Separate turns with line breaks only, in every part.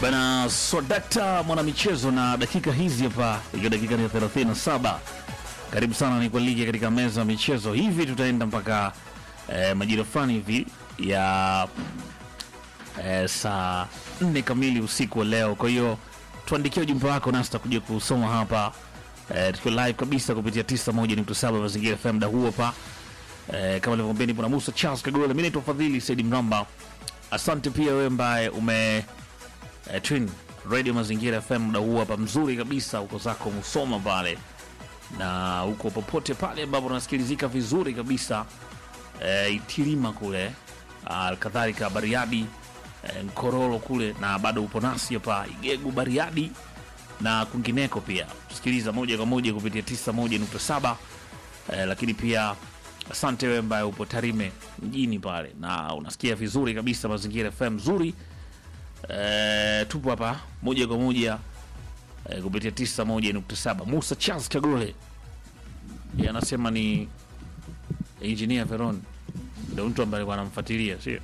Bana Swadakta mwanamichezo, na dakika hizi hapa ikiwa dakika ni ya 37. Karibu sana ni kualike katika meza ya michezo. Hivi tutaenda mpaka eh, majira fulani hivi ya eh, saa nne kamili usiku wa leo. Kwa hiyo tuandikie ujumbe wako nasi tutakuja kusoma hapa eh, tukiwa live kabisa kupitia 91.7 Mazingira FM muda huo hapa eh, kama nilivyokuambia nipo na Musa Charles Kagole, mimi naitwa Fadhili Said Mramba. Asante pia wewe ambaye ume eh, twin radio Mazingira FM muda huu hapa mzuri kabisa, uko zako Musoma pale na huko popote pale ambapo unasikilizika vizuri kabisa eh, Itilima kule ah, kadhalika Bariadi eh, Nkororo kule na bado upo nasi hapa Igegu Bariadi na kwingineko pia tusikiliza moja kwa moja kupitia 91.7 eh, lakini pia asante wewe ambaye upo Tarime mjini pale na unasikia vizuri kabisa Mazingira FM nzuri eh, tupo hapa moja kwa moja eh, kupitia 91.7 Musa Charles Kagole yeye anasema ni engineer Veron ndio mtu ambaye alikuwa anamfuatilia sio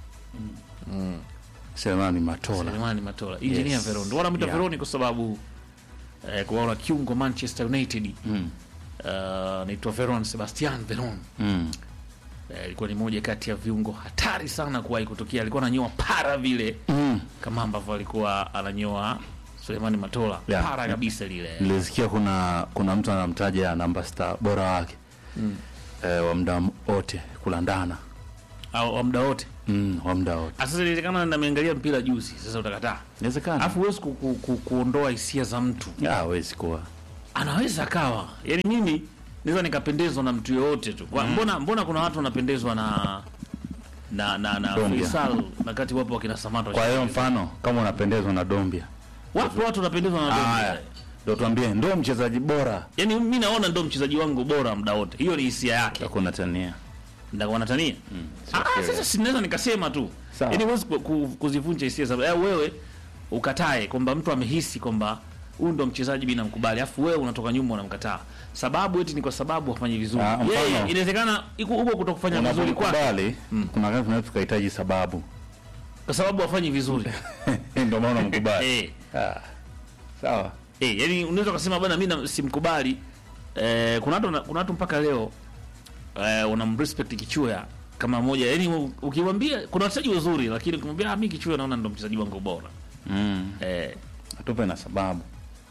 Selemani Matola.
Selemani Matola engineer
Yes.
Veron ndio wanamwita
Yeah.
Veroni kwa sababu eh, kuwaona kiungo Manchester United
Mm.
uh, naitwa Veron Sebastian Veron
Mm.
Eh, ilikuwa ni moja kati ya viungo hatari sana kuwahi kutokea. Alikuwa ananyoa para vile
Mm.
kama ambavyo alikuwa ananyoa Sulemani Matola
Yeah.
para kabisa lile.
Nilisikia kuna kuna mtu anamtaja namba star bora wake
Mm.
eh, wa muda wote kulandana
Au wa muda wote.
mm, wa muda wote
Ah, Sasa inawezekana nimeangalia mpira juzi, sasa utakataa.
inawezekana.
Alafu huwezi ku, ku, ku, kuondoa hisia za mtu.
Ah, hawezi kuwa
Anaweza akawa. Yaani mimi naweza nikapendezwa na mtu yoyote tu. Kwa, mbona mbona kuna watu wanapendezwa na na na na
Dombia.
Faisal na kati wapo wakina Samatta.
kwa hiyo mfano kama unapendezwa na Dombia
wapo watu wanapendezwa na
haya
Dombia.
ndio tuambie ndio mchezaji bora
Yaani mimi naona ndo mchezaji wangu bora muda wote. Hiyo ni hisia yake.
hakuna tania
Ndio wanatania. Ah, sasa sinaweza nikasema tu.
Sawa.
Yaani huwezi ku- ku- kuzivunja hisia za eh, wewe ukatae kwamba mtu amehisi kwamba huyu ndo mchezaji mimi namkubali, afu wewe unatoka nyuma unamkataa. Sababu eti ni kwa sababu hafanyi vizuri.
Ah, mfano-
Yeye inawezekana iko huko kutokufanya vizuri kwake
unapokubali kuna wakati tunaweza tukahitaji sababu
kwa sababu hafanyi vizuri.
ndio maana unamkubali
eh,
ah, sawa
eh, yani unaweza kusema bwana mimi na- simkubali. Eh, kuna watu kuna watu mpaka leo eh, unamrespect Kichuya kama moja. Yaani ukimwambia kuna wachezaji wazuri lakini ukimwambia ah, mimi Kichuya naona ndo mchezaji wangu bora.
mm.
Eh,
tupe na sababu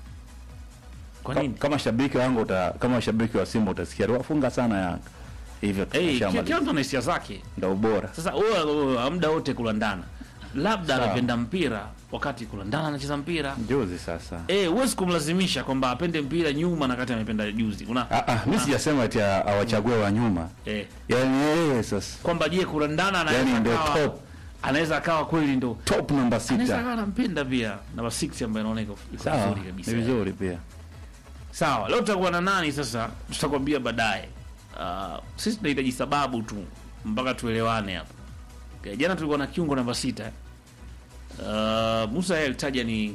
kwa
Ka-
nini?
kama shabiki wangu uta, kama shabiki wa Simba utasikia wafunga sana Yanga hivyo
Eh, kila
tutashamaliza.
kila mtu ana hisia zake.
ndio ubora
Sasa wewe muda wote kulandana, labda
Sawa.
anapenda mpira wakati kulandana anacheza mpira.
juzi sasa
Eh, huwezi kumlazimisha kwamba apende mpira nyuma na kati amependa juzi. Una
ah, ah, mi sijasema ati a- awachague wa nyuma
eh,
yani yeye sasa
kwamba je kulandana anaweza
Yani ndio
akawa
top.
anaweza akawa kweli ndo
top namba
anaweza
sita
akawa anampenda pia namba 6 ambaye inaona iko iko
sawa
vizuri
ni
kabisa.
vizuri pia
Sawa, leo tutakuwa na nani sasa? Tutakwambia baadaye. Uh, sisi tunahitaji sababu tu mpaka tuelewane hapa. Okay, jana tulikuwa na kiungo namba sita. Uh, Musa yeye alitaja ni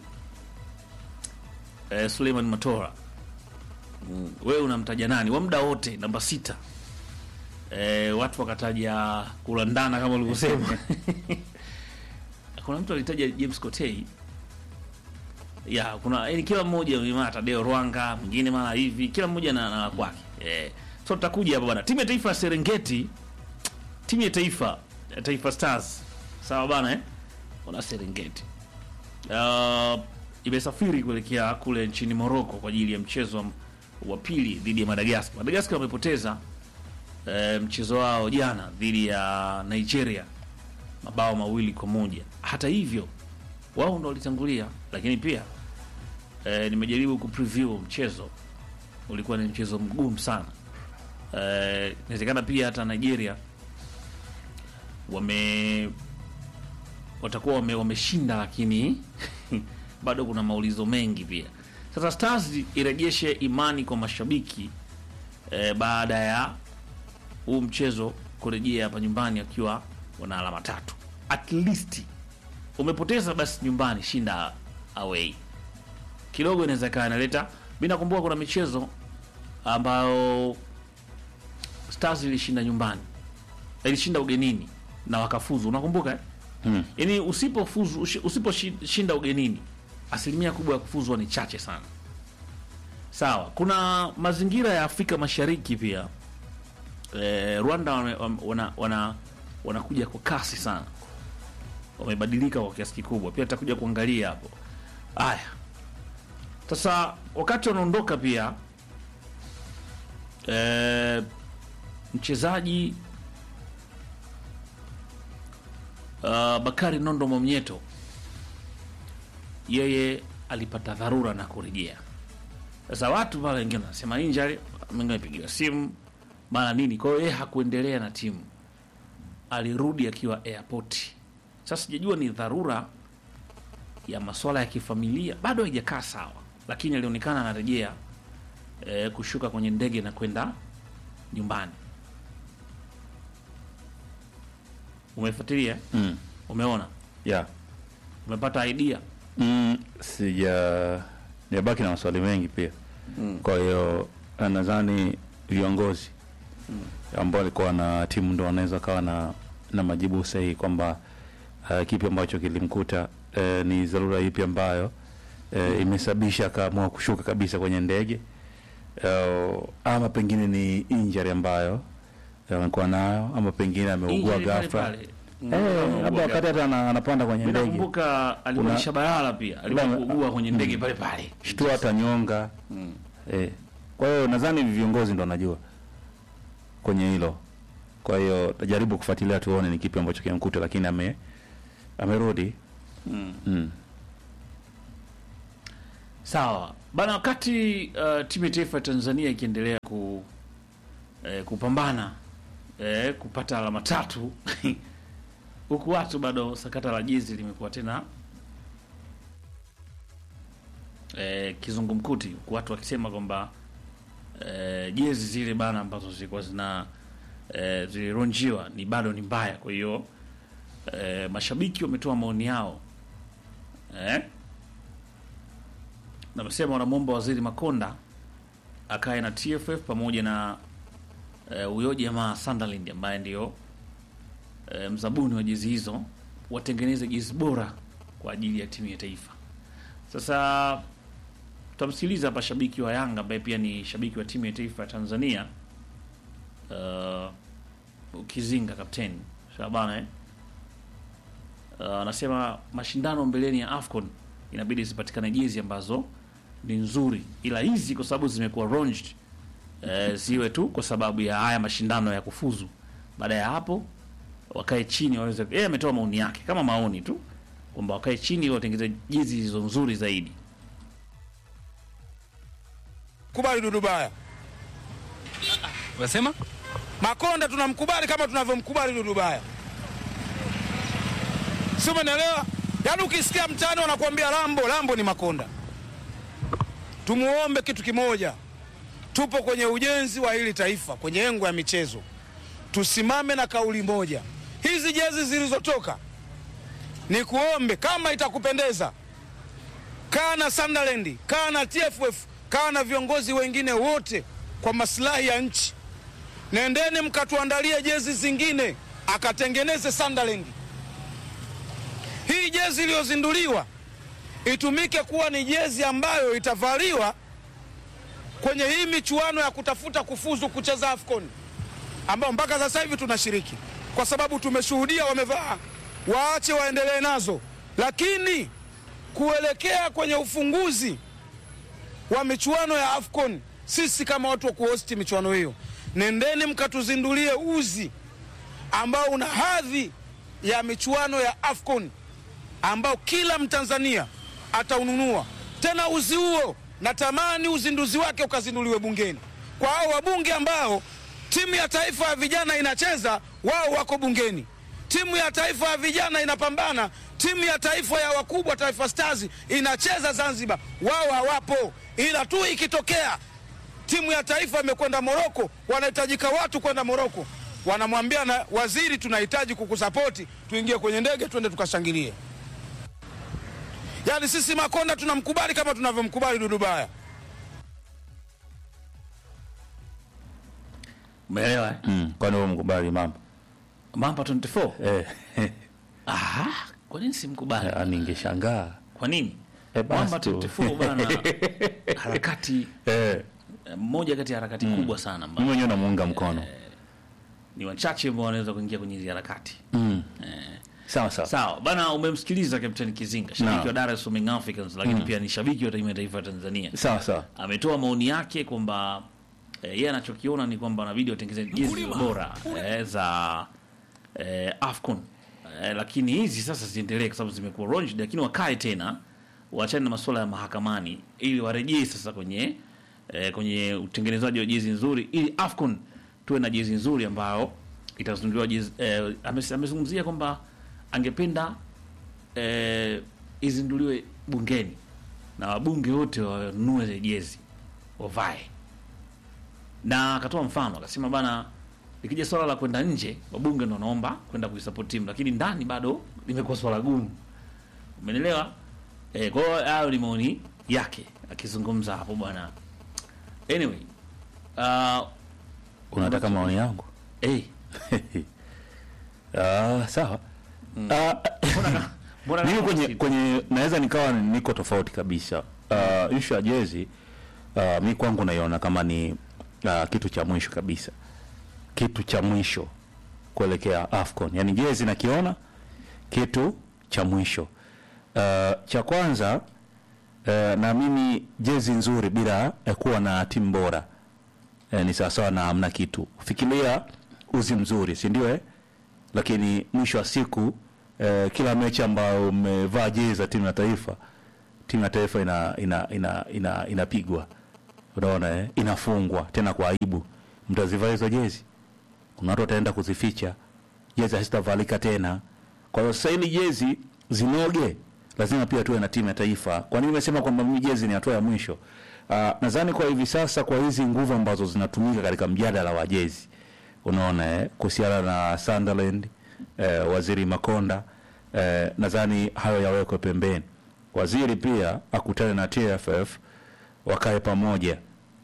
uh, Suleiman Matora. Mm, wewe unamtaja nani? Wa muda wote namba sita. Eh, watu wakataja kulandana kama ulivyosema. Kuna mtu alitaja James Kotei ya kuna yani kila mmoja mara Tadeo Rwanga mwingine mara hivi kila mmoja na, na la kwake eh. So tutakuja hapa bwana, timu ya taifa ya Serengeti, timu ya taifa ya Taifa Stars, sawa bana eh, wana Serengeti uh, imesafiri kuelekea kule nchini Morocco kwa ajili ya mchezo wa- wa pili dhidi ya Madagascar. Madagascar wamepoteza eh, mchezo wao jana dhidi ya Nigeria mabao mawili kwa moja. Hata hivyo wao ndo walitangulia, lakini pia eh, nimejaribu kupreview mchezo, ulikuwa ni mchezo mgumu sana. Eh, inawezekana pia hata Nigeria wame watakuwa wame, wameshinda, lakini bado kuna maulizo mengi pia. Sasa Stars irejeshe imani kwa mashabiki eh, baada ya huu mchezo kurejea hapa nyumbani akiwa wana alama tatu at least umepoteza basi nyumbani shinda away kidogo inaweza ikawa inaleta mi nakumbuka kuna michezo ambayo stars ilishinda nyumbani ilishinda ugenini na wakafuzu unakumbuka eh?
Mm.
yaani usipofuzu ushi- usiposhinda ugenini asilimia kubwa ya kufuzwa ni chache sana sawa kuna mazingira ya afrika mashariki pia eh, rwanda wame- wame- wana, wana, wanakuja kwa kasi sana wamebadilika kwa kiasi kikubwa pia tutakuja kuangalia hapo haya sasa wakati wanaondoka pia eh, mchezaji uh, Bakari Nondo Mwamnyeto yeye alipata dharura na kurejea. Sasa watu pale wengine wanasema injury, wengine wamepigiwa simu mara nini. Kwa hiyo yeye hakuendelea na timu, alirudi akiwa airport. Sasa sijajua ni dharura ya masuala ya kifamilia, bado haijakaa sawa, lakini alionekana anarejea eh, kushuka kwenye ndege na kwenda nyumbani. Umefuatilia?
Mm.
Umeona?
Yeah.
Umepata idea?
Mm, sija nimebaki na maswali mengi pia
Mm.
kwa hiyo eh, nadhani viongozi ambao walikuwa na timu ndo wanaweza kawa na na majibu sahihi kwamba uh, kipi ambacho kilimkuta uh, ni dharura ipi ambayo uh, imesababisha akaamua kushuka kabisa kwenye ndege uh, ama pengine ni injury ambayo eh, amekuwa nayo ama pengine ameugua
Injury pale
ghafla
pale.
Eh, labda wakati hata ana- anapanda kwenye
Mimi
ndege
nakumbuka alimwonyesha Balala pia alikuwa
Kuna-
kuugua kwenye ndege pale pale.
shtua hata nyonga
Mm.
eh. Kwa hiyo nadhani viongozi ndo wanajua kwenye hilo. Kwa hiyo tajaribu kufuatilia tuone ni kipi ambacho kimkuta, lakini ame amerudi
Mm.
mm.
Sawa bana, wakati uh, timu ya taifa ya Tanzania ikiendelea ku, eh, kupambana eh, kupata alama tatu huku watu bado sakata la jezi limekuwa tena eh, kizungumkuti, huku watu wakisema kwamba eh, jezi zile bana ambazo zilikuwa zina eh, zilironjiwa ni bado ni mbaya. Kwa hiyo eh, mashabiki wametoa maoni yao eh, na wamesema wanamwomba Waziri Makonda akae na TFF pamoja na eh, huyo jamaa Sunderland ambaye ndio eh, mzabuni wa jezi hizo watengeneze jezi bora kwa ajili ya timu ya taifa. Sasa tutamsikiliza hapa shabiki wa Yanga ambaye pia ni shabiki wa timu ya taifa ya Tanzania uh, Ukizinga kapteni Shabana eh? Uh, anasema mashindano mbeleni ya AFCON inabidi zipatikane jezi ambazo ni nzuri, ila hizi kwa sababu zimekuwa launched eh, ziwe tu kwa sababu ya haya mashindano ya kufuzu. Baada ya hapo wakae chini waweze, yeye ametoa maoni yake kama maoni tu kwamba wakae chini ili watengeneze jezi zilizo nzuri zaidi.
kubali Dudubaya.
Unasema?
Makonda tunamkubali kama tunavyomkubali Dudubaya, si umenielewa? Yaani ukisikia mtani wanakuambia Lambo, Lambo ni Makonda. Tumuombe kitu kimoja, tupo kwenye ujenzi wa hili taifa, kwenye engo ya michezo, tusimame na kauli moja. Hizi jezi zilizotoka, ni kuombe kama itakupendeza, kaa na Sunderland, kaa na TFF, kaa na viongozi wengine wote kwa maslahi ya nchi nendeni mkatuandalie jezi zingine akatengeneze Sunderland. Hii jezi iliyozinduliwa itumike kuwa ni jezi ambayo itavaliwa kwenye hii michuano ya kutafuta kufuzu kucheza AFCON ambao mpaka sasa hivi tunashiriki, kwa sababu tumeshuhudia wamevaa, waache waendelee nazo, lakini kuelekea kwenye ufunguzi wa michuano ya AFCON, sisi kama watu wa kuhosti michuano hiyo, nendeni mkatuzindulie uzi ambao una hadhi ya michuano ya AFCON ambao kila Mtanzania ataununua. Tena uzi huo natamani uzinduzi wake ukazinduliwe bungeni kwa hao wabunge ambao timu ya taifa ya vijana inacheza, wao wako bungeni. Timu ya taifa ya vijana inapambana, timu ya taifa ya wakubwa Taifa Stars inacheza Zanzibar, wao hawapo. Ila tu ikitokea timu ya taifa imekwenda Moroko, wanahitajika watu kwenda Moroko, wanamwambia na waziri, tunahitaji kukusapoti, tuingie kwenye ndege twende tukashangilie. Yaani sisi Makonda tunamkubali kama tunavyomkubali Dudubaya.
Umeelewa eh?
Mm. Kwani wewe mkubali mambo
Mamba 24
eh.
Ah, kwa nini simkubali?
Ah, ningeshangaa
Kwa nini?
Eh, basi
Mwamba
tu.
24 bana harakati
eh,
eh, moja kati ya harakati kubwa sana
mimi
ambayo
mwenyewe namuunga mkono
ni wachache ambao wanaweza kuingia kwenye hizi harakati.
mm. sawa sawa
Sawa bana, umemsikiliza Kapteni Kizinga, shabiki
Naam.
wa Dar es Salaam Young Africans, lakini pia ni shabiki wa timu ya taifa ya Tanzania.
sawa sawa
Ametoa maoni yake kwamba eh, yeye anachokiona ni kwamba inabidi watengeze jezi bora eh, za eh, AFCON eh, lakini hizi sasa ziendelee kwa sababu zimekuwa launched, lakini wakae tena waachane na masuala ya mahakamani ili warejee sasa kwenye eh, kwenye utengenezaji wa jezi nzuri ili AFCON tuwe na jezi nzuri ambayo itazinduliwa jezi eh, ames- amezungumzia kwamba angependa eh, izinduliwe bungeni na wabunge wote wanunue zile jezi wavae, na akatoa mfano akasema bana, ikija swala la kwenda nje, wabunge ndo wanaomba kwenda kuisupport timu, lakini ndani bado limekuwa swala gumu. Umeelewa? Eh, kwa hiyo hayo ni maoni yake akizungumza hapo bwana. Anyway, uh,
unataka maoni yangu
hey,
ah, sawa Ah,
mbona mbona
mimi kwenye,
kwenye
kwenye naweza nikawa niko tofauti kabisa uh, ishu ya jezi uh, mi kwangu naiona kama ni uh, kitu cha mwisho kabisa kitu cha mwisho kuelekea afcon yani jezi nakiona kitu cha mwisho uh, cha kwanza uh, naamini jezi nzuri bila uh, kuwa na timu bora uh, ni sawasawa na hamna kitu fikiria uzi mzuri si ndio eh? lakini mwisho wa siku eh, kila mechi ambayo umevaa jezi za timu ya taifa timu ya taifa ina ina ina ina inapigwa unaona eh? inafungwa tena kwa aibu mtazivaa hizo jezi kuna watu wataenda kuzificha jezi hazitavalika tena kwa hiyo sasa ili jezi zinoge lazima pia tuwe na timu ya taifa kwa nini nimesema kwamba mimi jezi ni hatua ya mwisho uh, nadhani kwa hivi sasa kwa hizi nguvu ambazo zinatumika katika mjadala wa jezi unaona eh, kuhusiana na Sunderland eh, waziri Makonda eh, nadhani hayo yawekwe pembeni. Waziri pia akutane na TFF wakae pamoja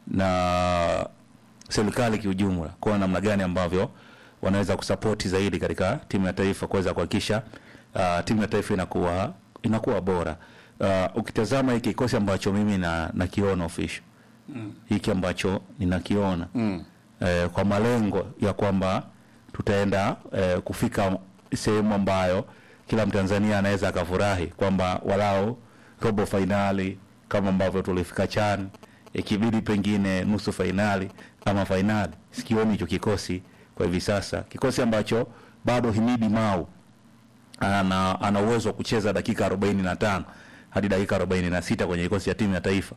na serikali kiujumla, kuona namna gani ambavyo wanaweza kusapoti zaidi katika timu ya taifa kuweza kuhakikisha uh, timu ya taifa inakuwa inakuwa bora. Uh, ukitazama hiki kikosi ambacho mimi na nakiona official hiki ambacho ninakiona mm. eh, kwa malengo ya kwamba tutaenda eh, kufika sehemu ambayo kila Mtanzania anaweza akafurahi kwamba walau robo fainali kama ambavyo tulifika CHAN, ikibidi pengine nusu fainali ama fainali. Sikioni hicho kikosi kwa hivi sasa, kikosi ambacho bado Himidi Mau ana, ana uwezo wa kucheza dakika 45 hadi dakika 46 kwenye kikosi cha timu ya taifa.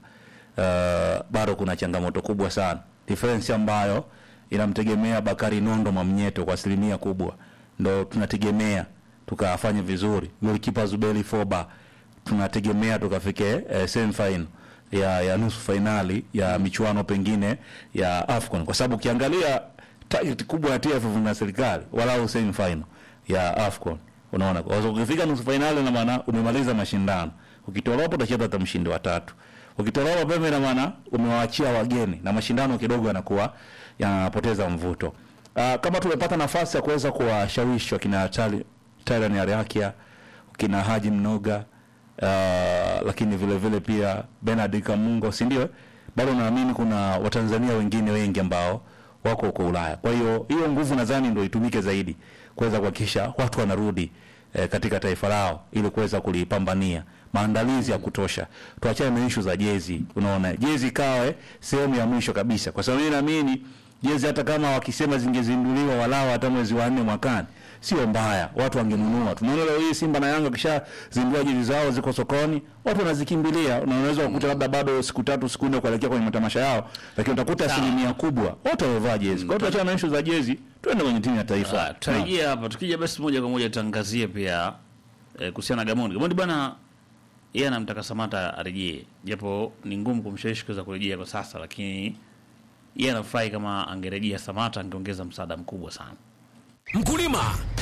Uh, bado kuna changamoto kubwa sana, difference ambayo inamtegemea Bakari Nondo Mwamnyeto kwa asilimia kubwa, ndo tunategemea tukafanye vizuri. Golikipa Zubeli Foba tunategemea tukafike eh, semi final ya, ya nusu fainali ya michuano pengine ya AFCON kwa sababu ukiangalia target kubwa ya TFF na serikali walau semi final ya AFCON unaona kwa sababu ukifika nusu fainali na maana umemaliza mashindano ukitolewa hapo utacheza hata mshindi wa tatu ukitolewa mapema ina maana umewaachia wageni na mashindano kidogo yanakuwa yanapoteza mvuto uh, kama tumepata nafasi ya kuweza kuwashawishi wakina Tali- Tyran Ariakia kina Haji Mnoga uh, lakini vile vile pia Bernard Kamungo si ndio bado naamini kuna watanzania wengine wengi ambao wako huko Ulaya kwa hiyo hiyo nguvu nadhani ndio itumike zaidi kuweza kuhakikisha watu wanarudi eh, katika taifa lao ili kuweza kulipambania maandalizi ya kutosha tuachane na issue za jezi unaona jezi ikawe sehemu ya mwisho kabisa kwa sababu mimi naamini jezi hata kama wakisema zingezinduliwa walao hata mwezi wa nne mwakani sio mbaya watu wangenunua tunaona leo hii simba na yanga kisha zindua jezi zao ziko sokoni watu wanazikimbilia na unaweza kukuta labda bado siku tatu siku nne kuelekea kwenye matamasha yao lakini utakuta
Sawa.
asilimia kubwa wote wamevaa jezi kwa hiyo tuachane na issue za jezi tuende kwenye timu ya taifa
Ah, tutarejea hapa tukija basi moja kwa moja tuangazie pia eh, kuhusiana na Gamondi. Gamondi bwana yeye anamtaka Samata arejee, japo ni ngumu kumshawishi kuweza kurejea kwa sasa, lakini yeye anafurahi kama angerejea Samata, angeongeza msaada mkubwa sana.
Mkulima,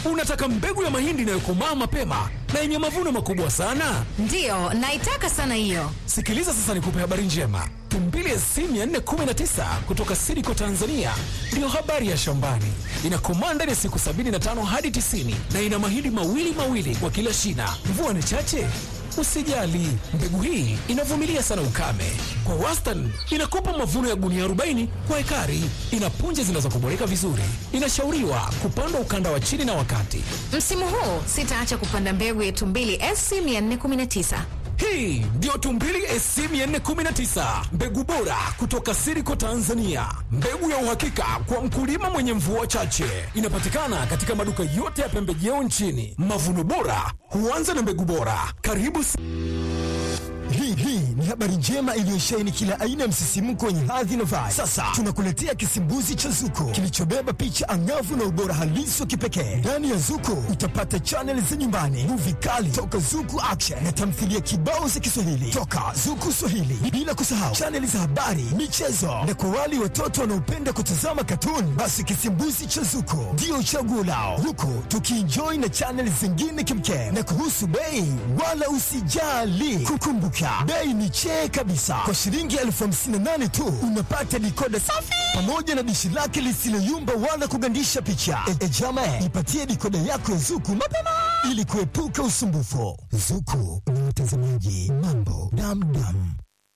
Unataka mbegu ya mahindi inayokomaa mapema na yenye mavuno makubwa sana?
Ndiyo, naitaka sana hiyo.
Sikiliza sasa nikupe habari njema. Tumbili SC 419 kutoka Sidiko Tanzania ndiyo habari ya shambani. Inakomaa ndani ya siku 75 hadi 90 na ina mahindi mawili mawili kwa kila shina. Mvua ni chache? Usijali, mbegu hii inavumilia sana ukame. Kwa wastani inakupa mavuno ya gunia 40 kwa ekari. Ina punje zinazokuboreka vizuri. Inashauriwa kupandwa ukanda wa chini na wakati.
Msimu huu sitaacha kupanda mbegu ya Tumbili SC 419.
Hii ndiyo Tumbili SC 419, mbegu bora kutoka Siriko Tanzania, mbegu ya uhakika kwa mkulima mwenye mvua chache. Inapatikana katika maduka yote ya pembejeo nchini. Mavuno bora huanza na mbegu bora. Karibu si
Hii hii ni habari njema iliyosheheni kila aina ya msisimko wenye hadhi na vibe. Sasa tunakuletea kisimbuzi cha Zuko kilichobeba picha angavu na ubora halisi wa kipekee. Ndani ya Zuko utapata chaneli za nyumbani, muvi kali toka Zuku Action na tamthilia kibao za Kiswahili toka Zuku Swahili, bila kusahau chaneli za habari, michezo na kwa wale watoto wanaopenda kutazama katuni, basi kisimbuzi cha Zuko ndio chaguo lao, huku tukienjoy na chaneli zingine kimkem. Na kuhusu bei, wala usijali, kukumbuka bei ni chee kabisa. Kwa shilingi elfu hamsini na nane tu unapata dikoda safi pamoja na dishi lake lisiloyumba wala kugandisha picha. E, e jama, ipatie dikoda yako ya Zuku mapema ili kuepuka usumbufu. Zuku ni watazamaji mambo damdam.